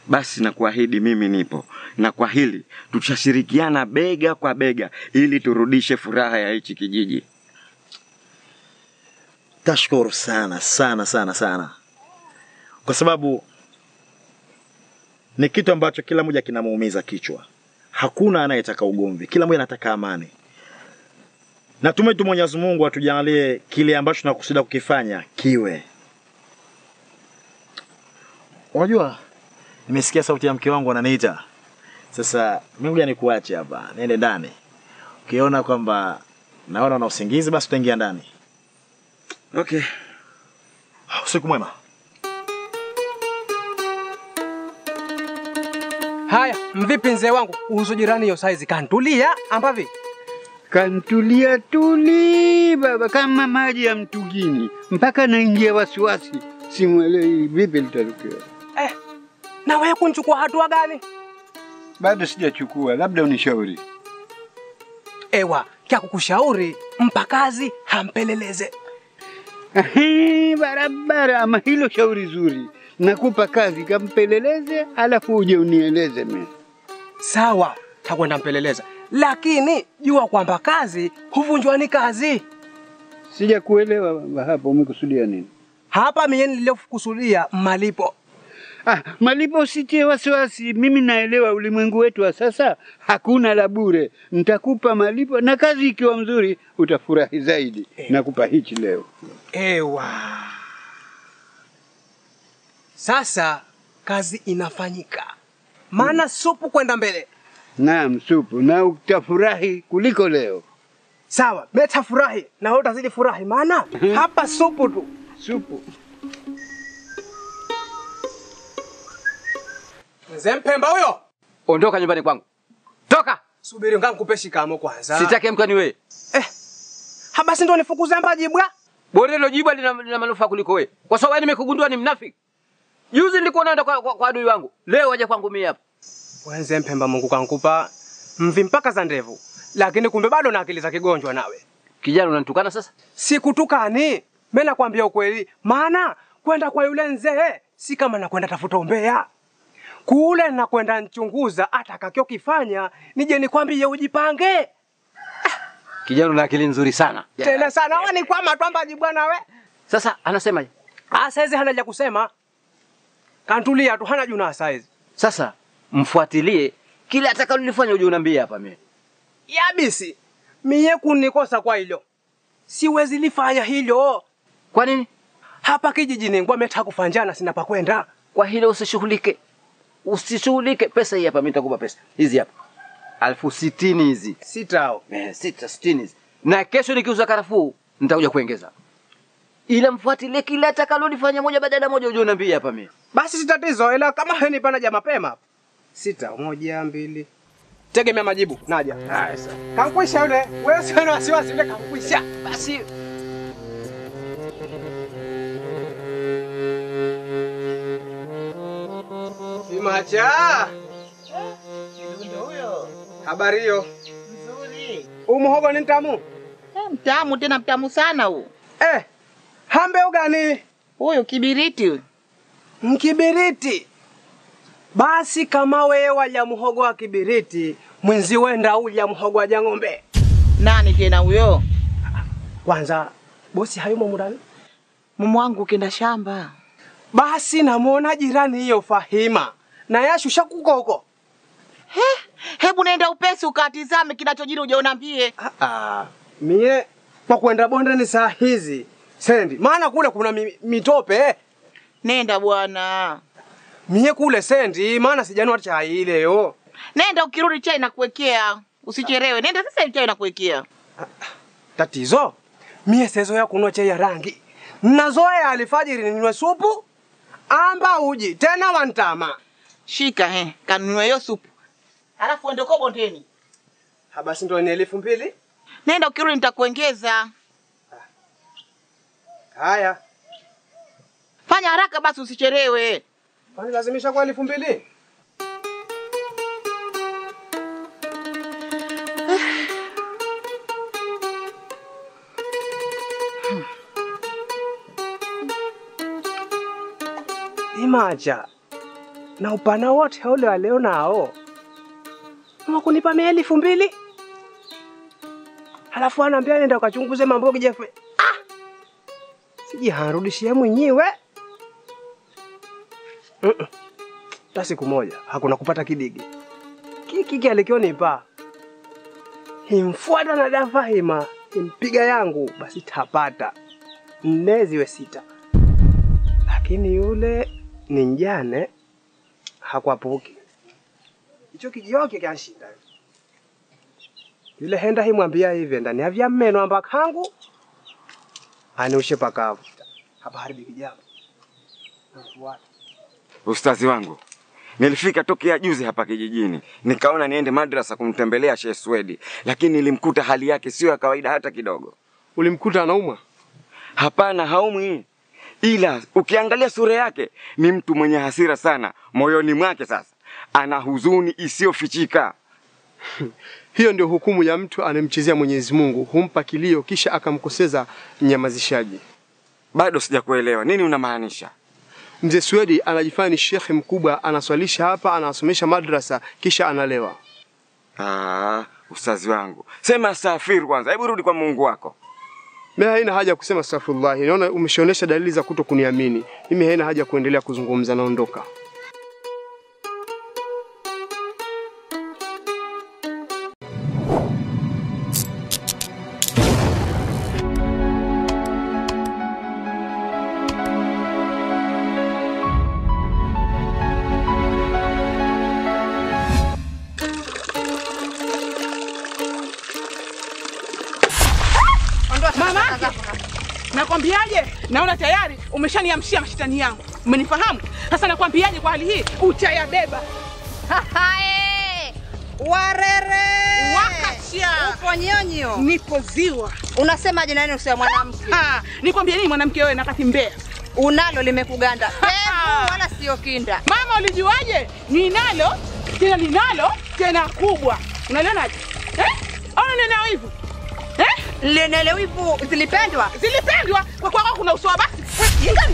basi na kuahidi mimi nipo, na kwa hili tutashirikiana bega kwa bega ili turudishe furaha ya hichi kijiji. Tashukuru sana sana sana sana, kwa sababu ni kitu ambacho kila mmoja kinamuumiza kichwa. Hakuna anayetaka ugomvi, kila mmoja anataka amani. Natumai tu Mwenyezi Mungu atujalie kile ambacho tunakusudia kukifanya kiwe. Unajua, nimesikia sauti ya mke wangu ananiita. Sasa mimi ngoja nikuache hapa, niende ndani. Ukiona kwamba naona una usingizi, basi utaingia ndani. Okay. Usiku mwema. Haya, mvipi mzee wangu? Uhusu jirani hiyo saizi kantulia ambavi? Kantulia tuli baba, kama maji ya mtugini, mpaka naingia wasiwasi, simwelewi vipi litatokea. Eh, na wewe kunchukua hatua gani? Bado sijachukua, labda unishauri. Ewa, kya kukushauri mpa kazi hampeleleze. Ahe, barabara, ama hilo shauri zuri. Nakupa kazi, kampeleleze, alafu uje unieleze mimi. Sawa, takwenda mpeleleza, lakini jua kwamba kazi huvunjwa ni kazi. Sija kuelewa baba, hapo umekusudia nini? Hapa mie niliyokusudia malipo. Ah, malipo usitie wasiwasi. Mimi naelewa ulimwengu wetu wa sasa hakuna la bure. Nitakupa malipo na kazi ikiwa mzuri utafurahi zaidi. Nakupa hichi leo. Ewa, sasa kazi inafanyika, maana supu kwenda mbele. Naam, supu na utafurahi kuliko leo. Sawa, beta furahi na wewe utazidi furahi, maana hapa supu tu. Supu. Mzee Mpemba huyo, Ondoka nyumbani kwangu, toka! subiri ngaa nikupe shikamo kwanza. Sitaki mkani wewe. Eh, ha basi ndo nifukuze mbaji bwa. Bora hilo jibwa lina, lina manufaa kuliko wewe, kwa sababu wewe nimekugundua ni mnafiki. Juzi nilikuwa naenda kwa, kwa, kwa adui wangu, leo waje kwangu mimi hapa. Wenze Mpemba, Mungu kankupa mvi mpaka za ndevu, lakini kumbe bado na akili za kigonjwa nawe. Kijana unanitukana sasa? Sikutukani, mimi nakwambia ukweli, maana kwenda kwa yule mzee si kama nakwenda tafuta umbea kule nakwenda nchunguza atakachokifanya, nije nikwambie ujipange Kijana una akili nzuri sana. tena sana. Wani kwama twambaji bwana we. Sasa anasemaje? Ah, saizi hana la kusema, kantulia tu, hana juna saizi. Sasa mfuatilie kile atakalolifanya, uje unaambia hapa mimi. Yabisi mie kunikosa kwa hilo, siwezi lifanya hilo. Kwa nini? Hapa kijijini ngwa meta kufanjana, sina pa kwenda. Kwa hilo usishughulike, usishughulike. Pesa hii hapa, mimi nitakupa pesa hizi hapa, elfu sitini hizi Sitao eh, sita sitini hizi, na kesho nikiuza karafuu nitakuja kuongeza, ila mfuatilie kile atakalolifanya moja baada ya moja, uje unaambia hapa mimi. basi si tatizo, ila kama henipana ja mapema sita moja mbili tegemea majibu naja. Haya sasa, kankwisha yule, wewe sio na wasiwasi, yule kankwisha. Basi Imacha, habari hiyo? Huu muhogo ni mtamu Eh, Mtamu tena mtamu sana huu. eh? Hambe ugani Huyu kibiriti huyu. mkibiriti. Basi kama wewe walya muhogo wa kibiriti, mwenzi wenda ulya muhogo wa jang'ombe. Nani tena huyo? Kwanza bosi hayumo murani, Mume wangu kenda shamba. basi namwona jirani hiyo Fahima na yashusha kukoko. He, hebu nenda upesi ukatizame kinachojiri uje unambie. Ah, ah, mie kwa kwenda bondeni saa hizi sendi, maana kule kuna mi, mitope Nenda bwana. mie kule sendi, maana sijanua chai leo. Nenda ukirudi chai nakuwekea. Usichelewe. Nenda sasa hivi chai nakuwekea. Tatizo mie sezoea kunywa chai ya rangi, nazoea alfajiri ninywe supu amba uji tena wantama. Shika he, kanunue hiyo supu. Alafu uende kwa bondeni. Ha, basi ndo ni elfu mbili. Nenda ukirudi nitakuongeza. Haya, Fanya haraka basi usichelewe. kwani lazimisha kwa elfu mbili? Imacha, na upana wote ule walio nao wakunipa mia elfu mbili halafu anaambia nenda ukachunguze mambo kijefe. Ah! Siji hanrudishie mwenyewe Mm-mm. hata siku moja hakuna kupata kidigi kiki alikionipa himfuata na dafahima himpiga yangu basi tapata nne ziwe sita, lakini yule ni njane hakwapuki icho kijioke kanshinda yule henda himwambia hivi ndani avya mmeno amba kangu aniushe pakavu hapa haribiki jambo Nafuata. Ustazi wangu, nilifika tokea juzi hapa kijijini, nikaona niende madrasa kumtembelea Sheikh Swedi, lakini nilimkuta hali yake sio ya kawaida hata kidogo. ulimkuta anaumwa Hapana, haumwi, ila ukiangalia sura yake ni mtu mwenye hasira sana moyoni mwake. Sasa ana huzuni isiyofichika. hiyo ndio hukumu ya mtu anemchezea Mwenyezi Mungu humpa kilio kisha akamkoseza mnyamazishaji Bado sijakuelewa nini unamaanisha. Mzee Swedi anajifanya ni shekhe mkubwa, anaswalisha hapa, anasomesha madrasa, kisha analewa. Ah, ustazi wangu, sema astaghfir kwanza, hebu rudi kwa Mungu wako. Mimi haina haja ya kusema astaghfirullah. Naona umeshaonesha dalili za kuto kuniamini. Mimi haina haja ya kuendelea kuzungumza, naondoka. Mama nakwambiaje? Naona tayari umeshaniamshia mashitani yangu, umenifahamu? Sasa nakwambiaje, kwa hali hii utayabeba. Hae! Warere! Wakasha. Upo nyonyo. Nipo ziwa. Unasemaje nani usiwa mwanamke? Ha, nikwambie nini mwanamke wewe nakati mbea. Unalo limekuganda. Pevu wala sio kinda. Mama ulijuaje? Ninalo tena ninalo tena kubwa. Unalionaje? Eh? Ona neneo hivyo. Eh? Lenele wivu zilipendwa. Zilipendwa kwa kwa kuna uso wa basi. Eh, Ingani.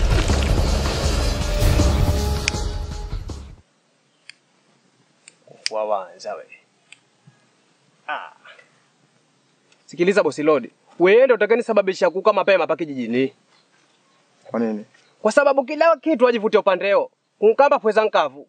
Wawanza we. Ah. Sikiliza bosi Lodi. Wewe ndio utakayenisababisha kuka mapema hapa kijijini. Kwa nini? Kwa sababu kila kitu ajivutia upandeo. Kunkamba pweza nkavu.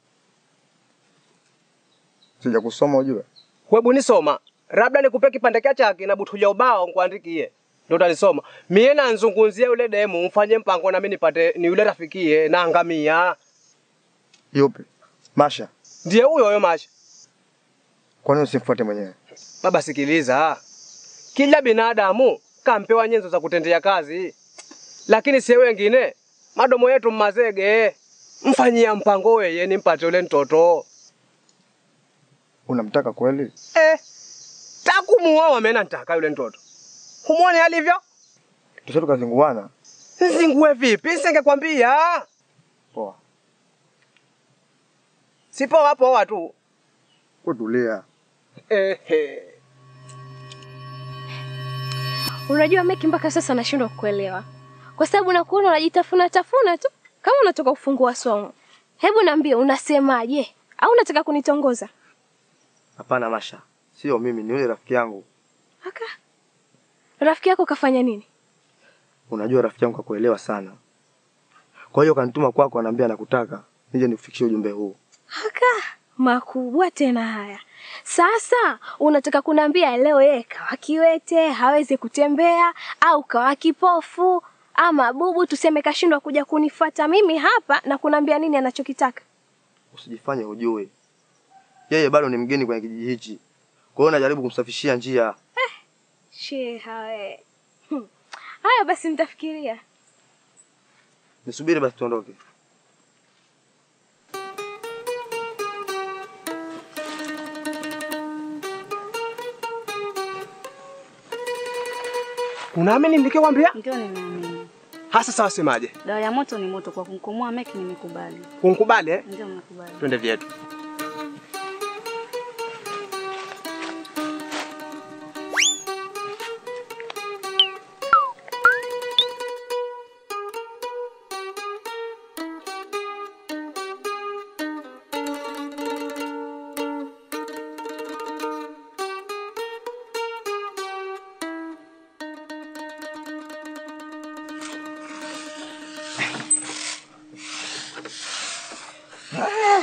Sija kusoma ujue. Hebu nisoma. Labda nikupe kipande kia chake na butulia ubao nikuandikie. Ndio utanisoma. Mie nanzungumzia yule demu mfanye mpango na mimi nipate ni yule rafikie na angamia. Yupi? Masha. Ndiye huyo huyo Masha. Kwa nini usimfuate mwenyewe? Baba sikiliza. Kila binadamu kampewa nyenzo za kutendea kazi. Lakini si wengine madomo yetu mmazege. Mfanyia mpango weye nimpate yule mtoto. Unamtaka kweli? Eh. Takumuoa mimi nataka yule mtoto. Humuone alivyo? Tusha tukazinguana. Zingue vipi? Singekwambia. Poa. Sipo hapo watu. Kutulia. Ehe. Unajua Meki, mpaka sasa nashindwa kukuelewa kwa sababu nakuona unajitafuna tafuna tu kama unatoka kufungua somo. Hebu niambie, unasemaje? Au unataka kunitongoza? Hapana Masha. Sio mimi, ni yule rafiki yangu. Aka rafiki yako kafanya nini? Unajua rafiki yangu kakuelewa sana. Kwa hiyo kanituma kwako, anaambia nakutaka nije nikufikishie ujumbe huu. Aka makubwa tena haya. Sasa unataka kuniambia leo yeye kawa kiwete, hawezi kutembea au kawa kipofu ama bubu, tuseme kashindwa kuja kunifuata mimi hapa na kuniambia nini anachokitaka? Usijifanye hujui. Yeye bado ni mgeni kwenye kijiji hichi. Kwa hiyo najaribu kumsafishia njia. Sheha we. Hmm. Haya basi nitafikiria. Nisubiri basi tuondoke. Unaamini nilikwambia? Ndio nimeamini. Hasa sawa semaje? Dawa ya moto ni moto, kwa kumkomoa Meki nimekubali. Unkubali eh? Ndio nimekubali. Twende vyetu.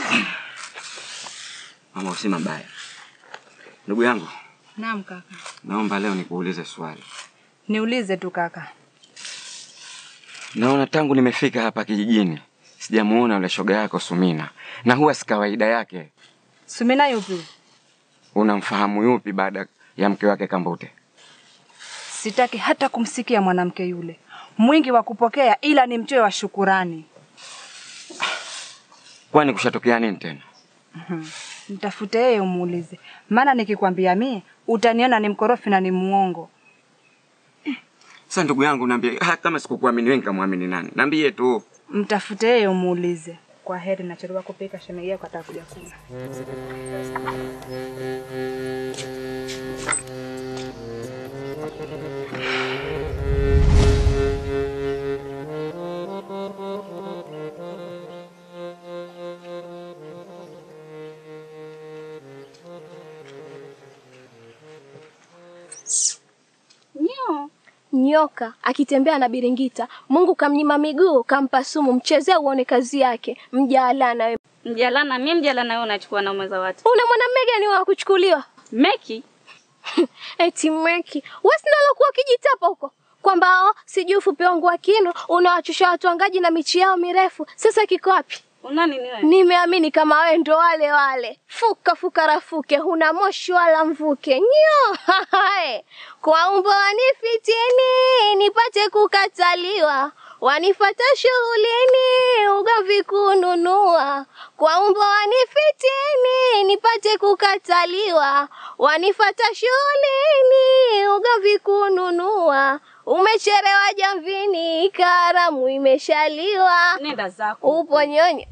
Mama, usi mabaya. Ndugu yangu, Naam kaka. naomba leo nikuulize swali. Niulize tu kaka. Naona tangu nimefika hapa kijijini sijamuona yule shoga yako Sumina, na huwa si kawaida yake. Sumina yupi? Unamfahamu yupi baada ya mke wake Kambute? Sitaki hata kumsikia mwanamke yule. Mwingi wa kupokea ila ni mchoyo wa shukurani. Kwani kushatokea nini tena? Mhm. Mtafute yeye umuulize. Maana nikikwambia mie utaniona ni mkorofi na ni muongo. Sasa ndugu yangu, niambie, ha, kama sikukuamini wewe nikamwamini nani? Niambie tu. Mtafute yeye umuulize. Kwa heri nachelewa kupika shemeji yako atakuja kula. Nyo. Nyoka akitembea na biringita, Mungu kamnyima miguu, kampa sumu, mchezee uone kazi yake. Mjalana wewe. Mjalana, mimi mjalana wewe unachukua naume za watu. Una mwanamume gani wa kuchukuliwa? Meki? Eti Meki, wewe si nalokuwa ukijitapa huko kwamba oh, sijui ufupi wangu wa kino unawachusha watu wangaji na michi yao mirefu. Sasa kiko wapi? Una nini wewe? Nimeamini kama wewe ndo wale wale. Fuka fuka rafuke, huna moshi wala mvuke. Nyo. hahae. Kwa umbo wanifitini, nipate kukataliwa. Wanifata shughulini, ugomvi kununua. Kwa umbo wanifitini, nipate kukataliwa. Wanifata shughulini, ugomvi kununua. Umecherewa jamvini, karamu imeshaliwa. Nenda zako. Upo nyonyo.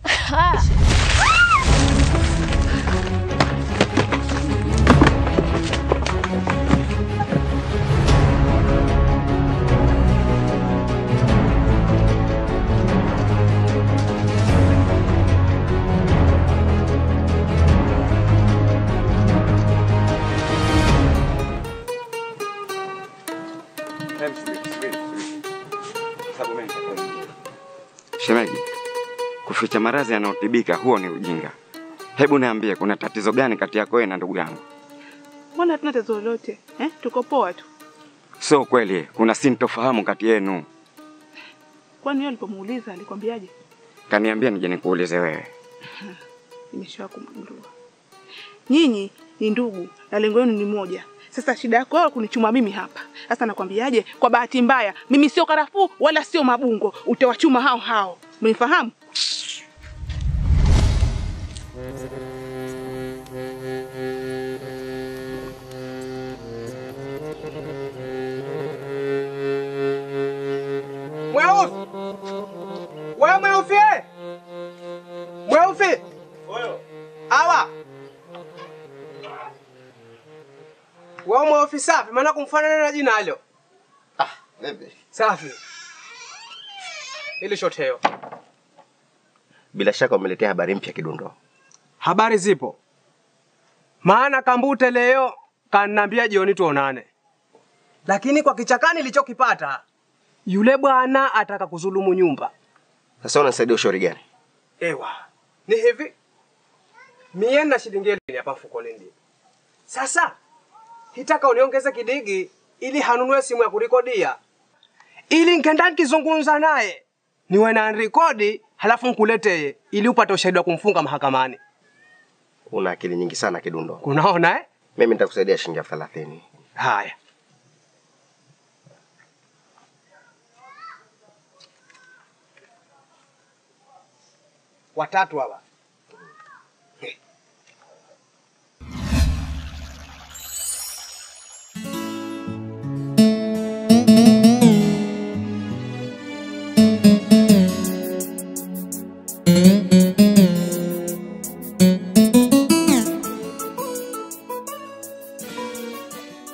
Hebu subiri, subiri, subiri. Sababu mimi nitakwambia. Shemeji, kuficha maradhi yanayotibika huo ni ujinga. Hebu niambie, kuna tatizo gani kati yako wewe na ndugu yangu? Mbona hatuna tatizo lolote eh? Tuko poa tu. Sio kweli, kuna sintofahamu kati yenu. Kwani yeye alipomuuliza alikwambiaje? Kaniambia nije nikuulize wewe. Nimeshawa kumgundua. Nyinyi ni ndugu na lengo lenu ni moja. Sasa shida yako wewe kunichuma mimi hapa. Sasa nakwambiaje? Kwa bahati mbaya, mimi sio karafuu wala sio mabungo. Utawachuma hao hao. Mnifahamu? Mweusi! Wewe mweusi! eh? Mweusi! Awa! Wewe mweusi safi, maana kumfanana na jina hilo. Vipi? Safi. Ili shoteo. Bila shaka umeletea habari mpya Kidundo. Habari zipo. Maana Kambute leo kanambia jioni tuonane. Lakini kwa kichakani nilichokipata yule bwana ataka kuzulumu nyumba. Sasa unasaidia ushauri gani? Ewa, ni hivi. Mie na shilingi elfu hapa mfukoni ndi. Sasa hitaka uniongeze kidigi ili hanunue simu ya kurikodia, ili nkenda nikizungumza naye niwe na rekodi, halafu nkuletee ili upate ushahidi wa kumfunga mahakamani. Una akili nyingi sana Kidundo. Unaona eh? Mimi nitakusaidia shilingi elfu thelathini. Haya. Watatu hawa.